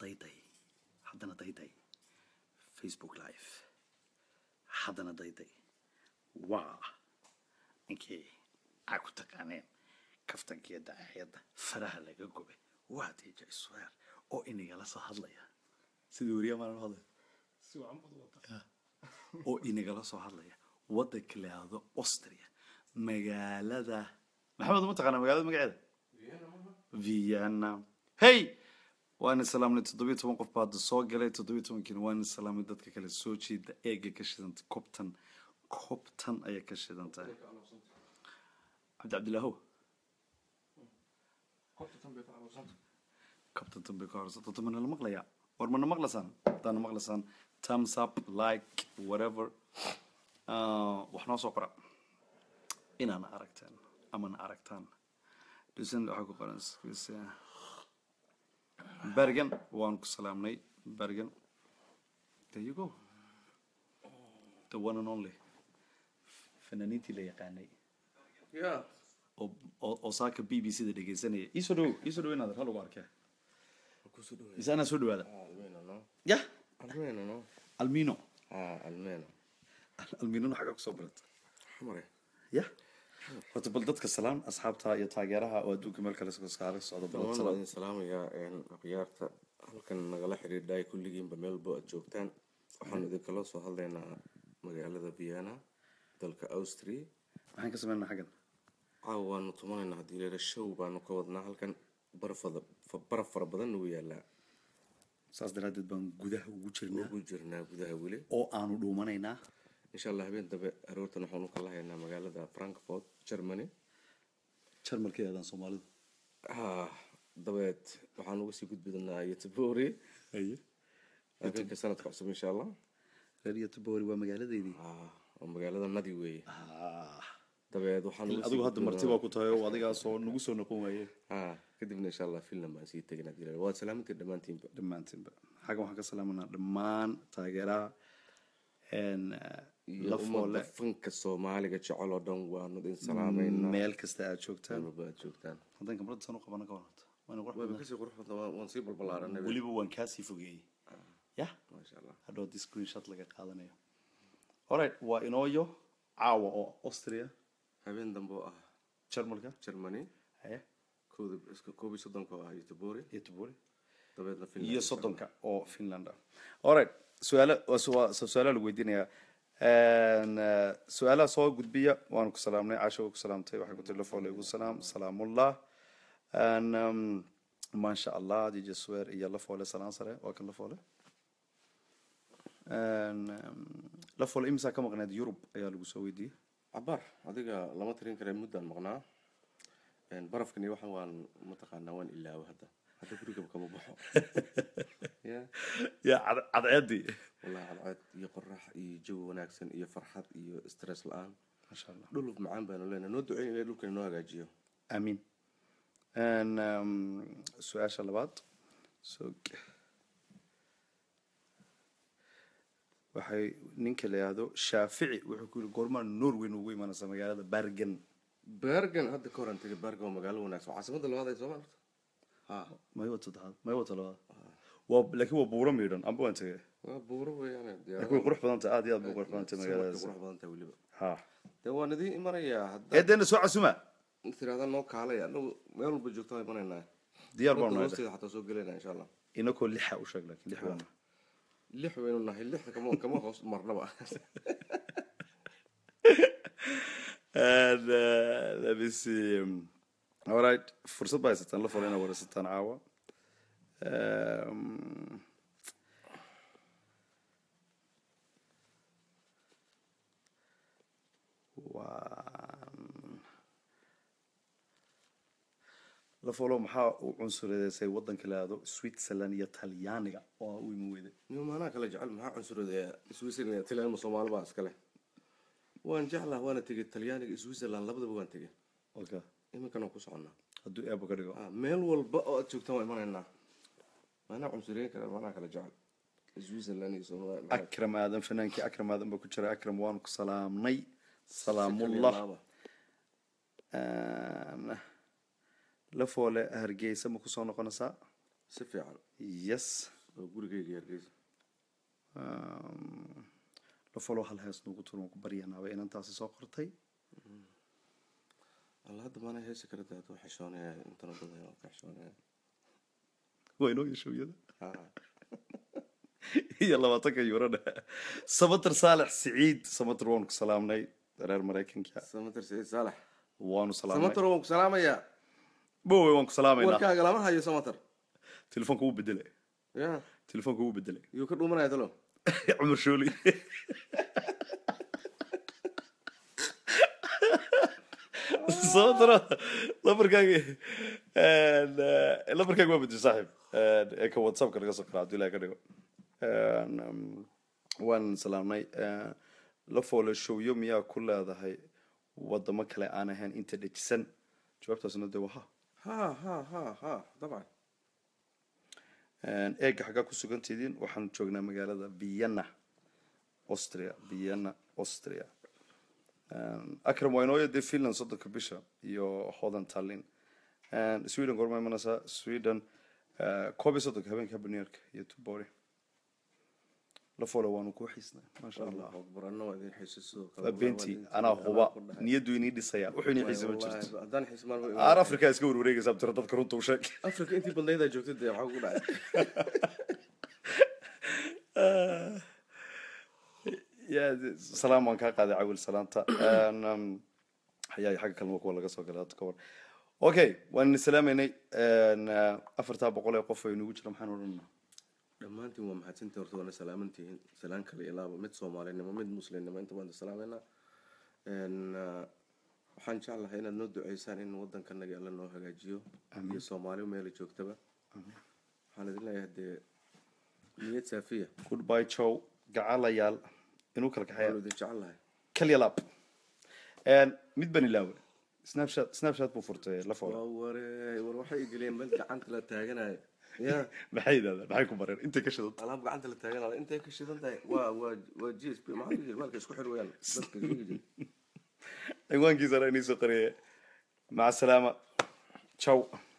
dayday haddana dayday facebook live haddana dayday waa ninkii aa ku taqaaneen kaftankiiyo dacaayadda faraha laga gubay waa dj swear oo inagala soo hadlaya sidii weriya maalan hadlaya si wacan baad wata oo inagala soo hadlaya waddanka la yidhaahdo austria magaalada maxamed ma taqaanaa magaalada magaceeda vienna hey waana salaamnay toddobiyo toban qof baa hadda soo galay toddobiyo tobankiina waana salaamnay dadka kale soo jeeda eega ka shidanta cobtan cobtan ayay ka shidan tahay cabdi cabdilaahow kabtan dambe ka horsa dadka mana la maqlayaa war mana maqlasaan haddaana maqlasaan thumbs up like whatever Ah, wax noo soo qora inaana aragteen amana aragtaan dhusan waxaa ku qoran skisa bergen waan ku salaamnay bergen there you go the one and only fanaaniintii la yaqaanay ya oo oo- oo saaka b b c da dhegeysanaya iisoo dhow iisoo dhow inaad hal ugu arkee kusoo dhaweey mise anaa soo dhawaada almeno no ya almeno no almino ah almeno alminona xaggaa kusoo barata xamare ya horta bal dadka salaam asxaabta iyo taageeraha oo adduunka meel kale kaala socda bal dhammaan waa salaam idin salaamayaa akhyaarta halkan nagala xidhiidhay kulligiinba meel bo aad joogtaan waxaanu idinkala soo hadlaynaa magaalada vienna dalka austria maxaan ka sameynaa xaggan caawa waanu tumanaynaa haddii leela show baanu ka wadnaa halkan barafada baraf fara badan nagu yaalaa saas daraaddeed baan gudaha ugu jirnaa ugu jirnaa gudaha weli oo aanu dhuumanaynaa insha allah habeen dambe aroortan waxaanu ka lahaynaa magaalada frankfort germany jarmalkeedan soomaalidu ah dabeed waxaan uga sii gudbi doonaa yotobori haye habeenka sanadka cusub insha allah reer yotobori waa magaaladeydii ah oo magaalada nadi weeye Ah, dabeed waxaan uga sii adigu hadda gudbi marti baa ku tahay oo adigaasoo nagu soo noqon waaye ah kadibna insha allah finland baan sii tegin haddii la waad salaamantii dhammaantiinba dhammaantiinba xaggan waxaan ka salaamanaa dhammaan taageeraha n iyo la foole ummadda fanka soomaaliga jecel oo dhan waanu idin salaameynaa meel kasta aad joogtaan walba aad joogtaan haddaan gabadha san u qabana ka waranta waana qurux wayba badan kasii qurux badan waan- waan sii balbalaaranay weliba waan kaasii fogeeyey ya maasha allah hadhow di screenshot laga qaadanayo alright waa inooyo caawa oo austria habeen dambe oo ah jarmalka germany haye kooda iska koob iyo soddonka oo ah yotobori iyo tuburi dabeedna finland iyo soddonka oo finland ah alright su-aala waa su- waa su- su-aalaha lagu weydiinayaa Een, eh, su-aalaha soo gudbiya waanu ku salaamnay caasha waa ku salaamtay waxay ku tiri lafoole igu salaam salaamullah Een, um, maasha allah dj swear iyo lafoole salaan sare waa kan lafoole Een, um, lafoole imisaa ka maqneed yurub ayaa lagu soo weydiiyey cabaar adiga lama tirin kare muddaan maqnaa Een, barafkan iyo waxan waan mataqaanaa waan ilaawo hadda hadda gurigaba kama baxo ya ya cad- cadceedii wallahi cadceed iyo qorax iyo jawi wanaagsan iyo farxad iyo stress la-aan maasha allah dhul macaan baanu leenahay noo duceyn ilaa dhulkan inoo hagaajiyo amiin Een, um, su-aasha labaad so waxay ninka la yihahdo shaafici wuxuu ku yiri goormaa norway ugu imanaysa magaalada bergen bergen hadda ka horan tegay bergen waa magaalo wanaagsan waa caasimada labaad ee soomaaliya ha may wata saddexaad may wata labaad waa laakiin waa buuro miidhan amba waan tegay waa buuro weeyaane laakiin way qurux badan tahay aad iyo aad bay qurux badan tahay magaaladaas qurux badan tahay weliba ha dee waan idiin imanayaa hadda eedeena soo casuma tiraada noo kaalay anagu meel walba joogto waan imanaynaa diyaar baan Wadda nahay hoosteeda xataa soo gelaynaa insha allah inakoo lixa u sheeg laakiin lix baan nahay lix waynu nahay lixda kama kama hoos marnaba And uh, let me see. Um, all right, fursad baa haysataan la folo inaad waraysataan caawa. Um, waan la folo maxaa u cunsuradeysay waddanka la yihahdo Switzerland iyo Talyaaniga oo u iman weyday niyo maanaa kala jecel maxaa cunsurada switzerland talyaaniga soomaali baa iskale waan jeclaa waana tegay talyaaniga switzerland labadaba waan tegay okay iminkan waan ku soconnaa hadduu eebo ka dhigo Ah, meel walba oo aad joogtaan waan imanaynaa maanaa cunsureyn kara maanaa kala jecel switzerland iyo soomaali akram aadan fanaankii akram aadan baa ku jira akram waanu ku salaamnay salaamullah Een, la foole hargeysa ma kusoo noqonaysaa si fiican yes oo gurigayga hargeysa Um, la follow hal hees nugu turan waan ku baryanaaba inantaasi soo qortay alla hadda maana heesi kara daad waa xishoonaya intana badan waa ka xishoonaya waa inoo yashooyada Ha. iyo labaatanka yuurona samater saalex siciid samater waanu ku salaamnay reer maraykanka samater saciid saalax waanu salaamnay samater waan ku salaamayaa bowe waan ku salaamaynaa warkaaga lama hayo samater telefoonka wuu bedelay ya telefoonka wuu bedelay yuu ka dhuumanaya talo cumar shooli sababtana lambarkaaga lambarkaaga waa bedel saaxiib ee ka whatsappka naga soo kara hadduu ilahay ka dhigo Um, waan salaamnay la foole showyo miyaa ku leedahay wadamo kale aan ahayn inta dhejisan jawaabtaasna dee waa ha ha ha ha ha dabcan eega xaggaa ku sugantidiin waxaan joognaa magaalada vienna austria vienna austria akram waa inooya dee finland soddonka bisha iyo hodan tallin sweden gorma imanaysaa sweden koob iyo soddonka habeenka habaneerka iyo tubori la folo waanu kuu xiisnay maasha allah allahu akbar anna waa idin xiisa sidoo kale waa benti anaa huba niyaddu inii dhisaya wuxuu inii xiisa ma Wallahi, jirto haddaan xiis maalmo aar africa iska warwareegaysaa tiro dadka runta u sheeg afrika intii badnaydaa joogtay dee waxaa ku dhacay ya salaam waan kaa qaaday cawil salaanta Een, um, hayaa xagga kalma kuwa laga soo galay hadda ka war okay waan idin salaameynay Een, uh, afartaa boqol ee qof ay nagu jira maxaan odhanaa dhammaantiin waa mahadsantii horta waana salaamantihiin salaan kale ilaaba mid soomaalinimo mid muslimnimo inta baan salaameynaa Een, ah, waxaan jeclahay inaad noo duceysaan in waddankanaga alla noo hagaajiyo iyo soomaali meela joogtaba waxaan idin leeyahay dee niyad saafiya goodbye jow gacalayaal inuu kala kaxeeya waanu idin jecelahay kalyalab Een, mid baan ilaawe snapchat snapchat buu furtay la folo waa ware war waxay igeliyeen meel gacanta la taaganayo ya maxay yidhahdaan maxay ku bareen intay ka shidanta alaab gacanta la taaganayo intay ka shidan tahay waa waa waa g s p maxaa la yidhi maalka isku xir weyaan dadka sheegi jiray cinwaankiisana inii soo qariyay maca salaama jow